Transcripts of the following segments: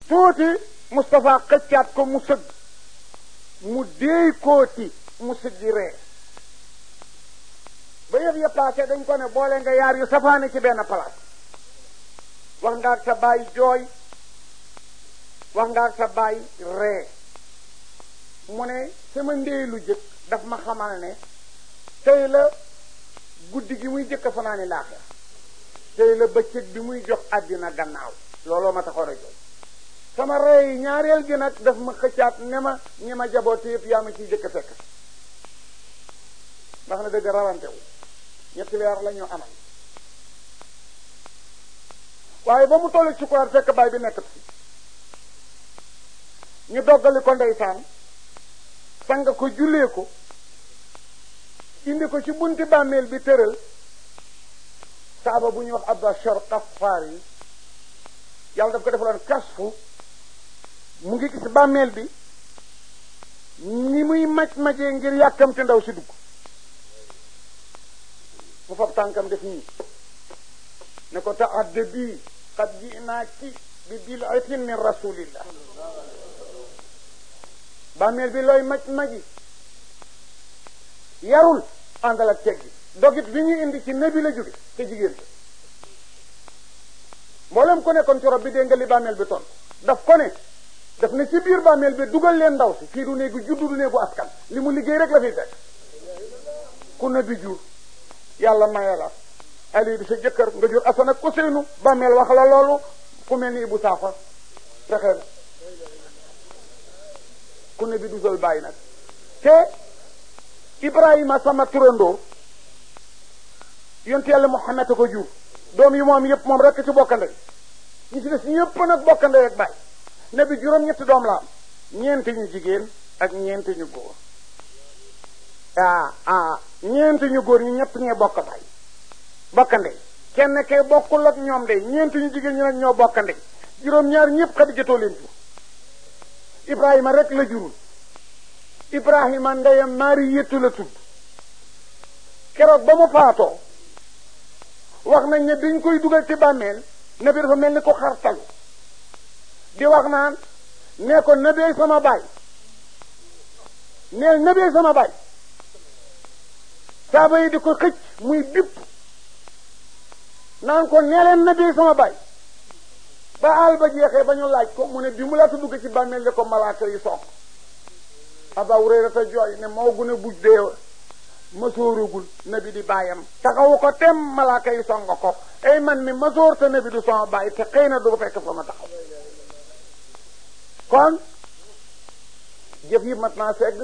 tuuti Moustapha xëccaat ko mu sëgg mu déey kooti mu sëggi ree ba yëf ya passé dañ ko ne boole nga yaar yu safaane ci benn place wax nga ak sa baay jooy wax nga ak sa baay ree mu ne sama ndey lu jëkk daf ma xamal ne tey la guddi gi muy jëkk fanaani laaxira tey la bëccëg bi muy jox àddina gannaaw looloo ma taxoon a jooy sama rey ñaareel gi nag daf ma xëccaat ne ma ñi ma jaboote yëpp yaa ma ciy jëkk fekk ndax na dëgg rawante wu ñetti weer la ñu amal waaye ba mu tollu ci kuraat fekk baay bi nekk fi ñu doggali ko ndeysaan sang ko jullee ko indi ko ci bunti bàmmeel bi tëral saaba bu ñuy wax Abashar Qafaar yi yàlla daf ko defaloon kasfu mu ngi gis bàmmeel bi ni muy maj-majee ngir yàkkamte ndaw si dugg mu fab tànkam def nii ne ko taadda bii qad ji'naaki bi bil'atin min rasulillah bàmmeel bi looy maj-maji yarul àndal ak teggi dogit bi ñu indi ci nebi la jóge te jigéen te mboolem ko nekkoon ci rob bi dégg nga li bàmmeel bi ton daf ko ne daf ne ci biir bàmmeel bi dugal leen ndaw si fii du néegu juddu du néegu askan li mu liggéey rek la fiy fekk ku nebi jur yàlla maye la ali di sa jëkkër nga jur asan ak Useynu bàmmeel wax la loolu ku mel ni Ibu Saafa fexe na ku ne bi du sol bàyyi nag te Ibrahima sama turandoo yonte yàlla Muhammad a ko jur doom yi moom yëpp moom rekk ci bokkande ñu ci des ñëpp nag bokkande ak bàyyi ne bi juróom-ñetti doom la am ñeenti ñu jigéen ak ñeenti ñu góor ah ah ñeenti ñu góor ñi ñett ñee bokk bàyyi bokkande kenn kee bokkul ak ñoom de ñeenti ñu jigéen ñi nag ñoo bokkande juróom-ñaar ñëpp Xadijatoo leen jur Ibrahima rek la jurul Ibrahima ndeyam Maariyatu la tudd keroog ba mu faatoo wax nañ ne dañ koy dugal ci bàmmeel nabi dafa mel ni ko xartalu di wax naan nee ko nabee sama baay neel nabee sama baay saaba yi di ko xëcc muy bipp naan ko neeleen nabee sama baay ba àll ba jeexee ba ñu laaj ko mu ne bi mu laata dugg ci bàmmeel li ko malaaka yi soog Aba Hurayrata jooy ne moo gune buj dee masooragul nabi di bàyyam taxawu ko tem malaaka yi songa ko ay man mi masoor te nabi du sama bàyyi te xëy na du fekk fa ma taxaw kon jëf yi mat naa segg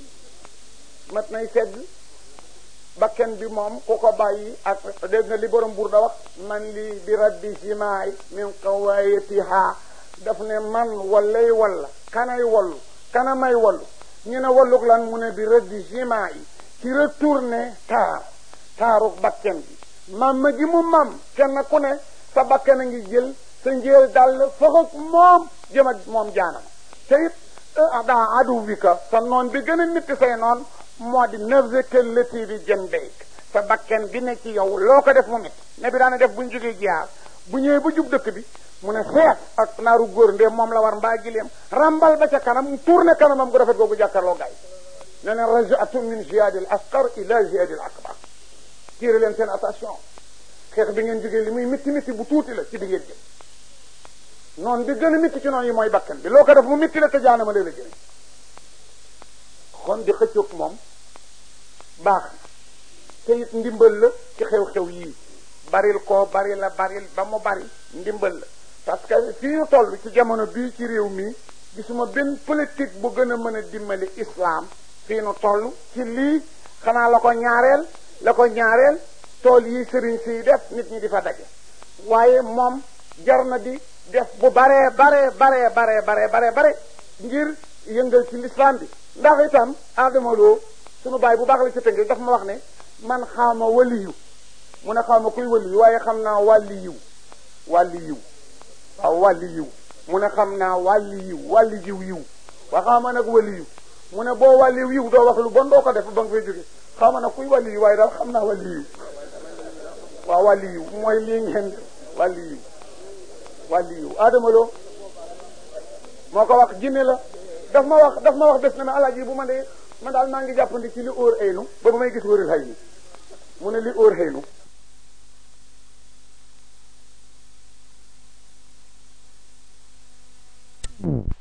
mat nay segg bakken bi moom ku ko bàyyi ak dégg nga li borom buur da wax man li bi raddi simaay min qawayatiha daf ne man wallay walla kanay wallu kana may wallu ñu ne walluk lan mu ne bi raddi simaay ci retourné taar taaruk bakken bi mamma gi mu mam kenn ku ne sa bakken a ngi jël sa njéel dal foxog moom jëm ak moom jaanam te it daa adu bi ka sa noon bi gën a métti say noon moo di nafsaka lati bi jën béyk sa bakken bi ne ci yow loo ko def mu métti ne bi daana def bu ñu jógee jiyaar bu ñëwee ba jub dëkk bi mu ne seet ak naaru góor ndee moom la war mbaa gileem rambal ba ca kanam mu tourné kanamam gu rafet googu jàkkarloo gaay ne leen rajatu min jihadil asqar ila jihadil akbar tiire leen seen attention xeex bi ngeen jógee li muy mitti mitti bu tuuti la ci bi ngeen jëm noonu bi gën a mitti ci noonu yi mooy bakkan bi loo ko def mu mitti la te jaanama lee la jëriñ kon di xëccoog moom baax na te it ndimbal la ci xew-xew yii baril ko bari la baril ba mu bari ndimbal la parce que fii ñu toll ci jamono bii ci réew mi gisuma benn politique bu gën a mën a dimbali islam fii nu toll ci lii xanaa la ko ñaareel la ko ñaareel tool yi sëriñ siy def nit ñi di fa daje waaye moom jar na di def bu baree baree baree baree baree baree bare ngir yëngal ci l'islam bi ndax itam Adama Lo sunu baay bu baax la ci tënk daf ma wax ne man xawma waliyu mu ne xawma kuy waliyu waaye xam naa wàlli yiw wàlli yiw waaw wàlli yiw mu ne xam naa wàlli yiw wàlli jiw yiw waa xawma nag waliyu mu ne boo wàlliw yiw doo wax lu bon doo ko def ba nga fay jóge xawma nag kuy wàlli yiw waaye daal xam naa wàlli yiw waaw wàlli yiw mooy lii ngeen wàlli yiw wàlli yiw Adama Lo moo ko wax jinne la daf ma wax daf ma wax bés na ma alaaji bu ma dee man daal maa ngi jàppandi ci li óor aynu ba ba may gis wërul xay ni mu ne li óor xëynu